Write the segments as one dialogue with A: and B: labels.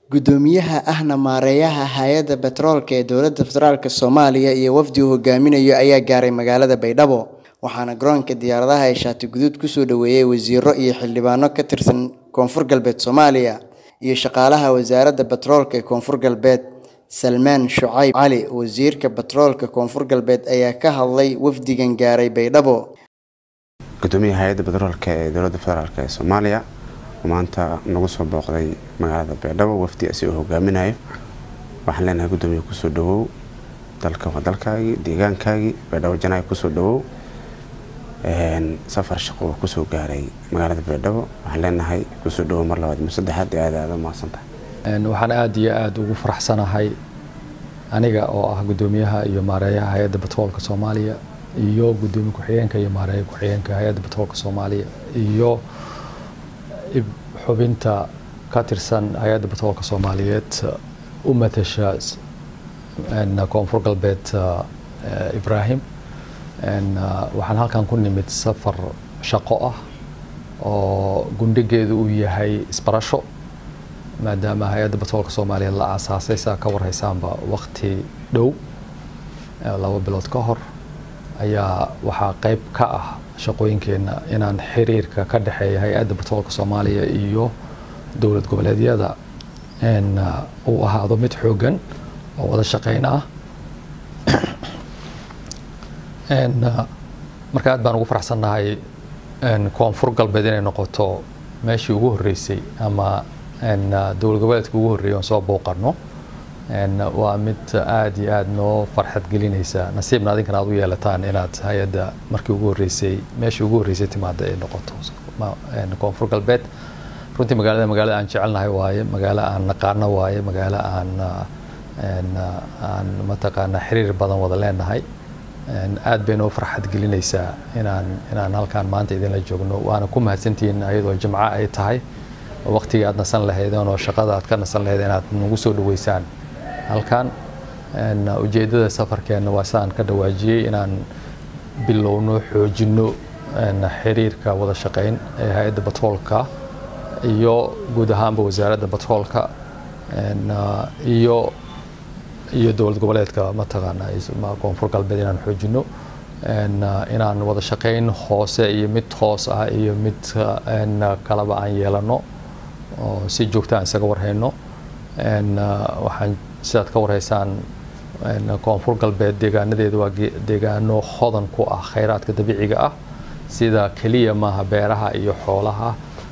A: Guddoomiyaha ahna maareeyaha Hay'adda Batroolka ee Dowladda Federaalk Soomaaliya iyo wafdi uu hogaaminayo ayaa gaaray magaalada Baydhabo, waxaana garoonka diyaaradaha ee Shaati Guduud ku soo dhoweeyay wasiirro iyo xildhibaano ka tirsan Koonfur Galbeed Soomaaliya iyo shaqaalaha Wasaaradda Batroolka ee Koonfur Galbeed. Salmaan Shucayb Cali, Wasiirka Batroolka Koonfur Galbeed ayaa ka hadlay wafdigan gaaray Baydhabo.
B: gudoomiyaha hay-adda batroolka ee dowladda federaalk ee soomaaliya oo maanta nagu soo booqday magaalada baydhabo wafdi asi uu hogaaminayo waxaan leenahay guddoomiye kusoo dhawow dalka waa dalkaagii deegaankaagii baydhabo janaay kusoo dhawow safar shaqo oo kusoo gaaray magaalada baydhabo waxaan leenahay kusoo dhawow mar labaad mar saddexaad ee aada aada u mahadsantahay
C: waxaan aada iyo aada ugu faraxsanahay aniga oo ah guddoomiyaha iyo maareeyaha hay-adda batroolka soomaaliya iyo guddoomiye ku-xigeenka iyo maareeya ku-xigeenka hay-adda batroolka soomaaliya iyo xubinta ka tirsan hay-adda batroolka soomaaliyeed u matasha koonfur galbeed ibraahim waxaan halkan ku nimid safar shaqo ah oo gundhigeedu uu yahay isbarasho maadaama hay-adda batroolka soomaaliya la aasaasay saa ka warhaysaanba waqti dhow laba bilood ka hor ayaa waxaa qayb ka ah shaqooyinkeenna inaan xiriirka ka dhexeeya hay-adda batroolka soomaaliya iyo dowlad goboleedyada uu ahaado mid xooggan oo wada shaqeyn ah marka aad baan ugu faraxsannahay koonfur galbeed inay noqoto meeshii ugu horreysay ama dowlad goboleedka ugu horreeyay oon soo booqanno waa mid aada iyo aada noo farxad gelinaysa nasiibna adinkan aad u yeelataan inaad hay-adda markii ugu horreysay meeshii ugu horreysay timaada ay noqoto koonfur galbeed runtii magaalada magaalada aan jecelnahay waaye magaalo aan naqaano waaye magaalo aan aan mataqaanaa xiriir badan wada leenahay aad bay noo farxad gelinaysaa inaan inaan halkaan maanta idinla joogno waana ku mahadsantihiin ayadoo jimco ay tahay waqtigii aad nasan lahaydeen oo shaqada aad ka nasan lahayd inaad nagu soo dhaweysaan halkan ujeedada safarkeenna waa sidaan ka dhawaajiyey inaan bilowno xoojinno xiriirka wada shaqeyn ee hay-adda batroolka iyo guud ahaanba wasaaradda batroolka iyo iyo dowlad goboleedka mataqaana koonfur galbeed inaan xoojinno inaan wada shaqeyn hoose iyo mid hoos ah iyo mid kalaba aan yeelano oo si joogta aan isaga warhayno waxaan sidaad ka warhaysaan koonfur galbeed deegaanadeedu waa deegaano hodan ku ah khayraadka dabiiciga ah sida keliya maaha beeraha iyo xoolaha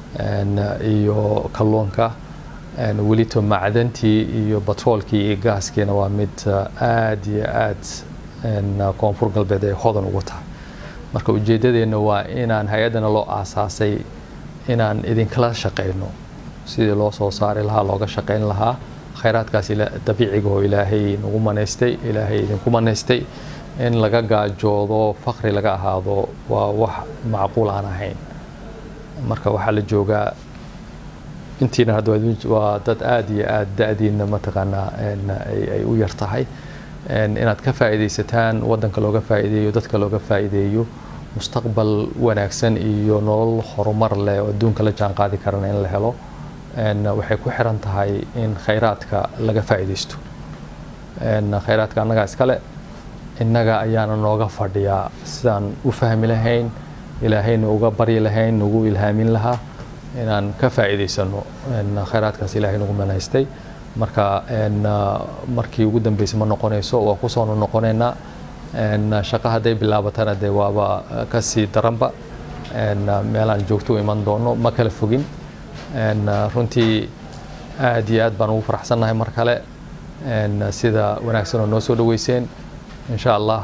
C: iyo kalluunka welito macdantii iyo batroolkii iyo gaaskiina waa mid aada iyo aada koonfur galbeed ay hodan ugu tahay marka ujeedadeenna waa inaan hay-addana loo aasaasay inaan idinkala shaqeyno sidii loo soo saari lahaa looga shaqeyn lahaa khayraadkaas dabiiciga oo ilaahay nagu manaystay ilaahay idinku manaystay in laga gaajoodo fakri laga ahaado waa wax macquul aan ahayn marka waxaa la joogaa intiina hadda waa dad aada iyo aada da-diina mataqaanaa ay u yar tahay inaad ka faa'iidaysataan waddanka looga faa'iideeyo dadka looga faa'iideeyo mustaqbal wanaagsan iyo nolol horumar leh oo adduunka la jaan qaadi karana in la helo waxay ku xiran tahay in khayraadka laga faa'iidaysto khayraadka annagaa iskale innaga ayaana nooga fadhiyaa sidaan u fahmi lahayn ilaahayna uga baryi lahayn nagu ilhaamin lahaa inaan ka faa'iidaysano khayraadkaas ilaahay nagu manaystay marka markii ugu dambeysay ma noqonayso waa ku soo noqonaynaa shaqo hadday bilaabatana dee waaba kasii daranba meelaan joogto u iman doono ma kala fogin runtii aada iyo aad baan ugu faraxsannahay mar kale sida wanaagsan oo noo soo dhaweyseen insha allah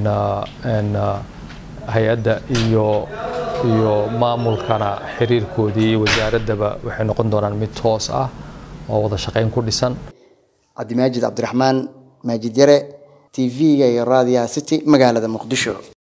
C: hay-adda iyo iyo maamulkana xiriirkoodii iyo wasaaraddaba waxay noqon doonaan mid toos ah oo wada shaqeyn ku dhisan
A: cabdimaajid cabdiraxmaan maajid yare t v-ga iyo raadiyaha city magaalada muqdisho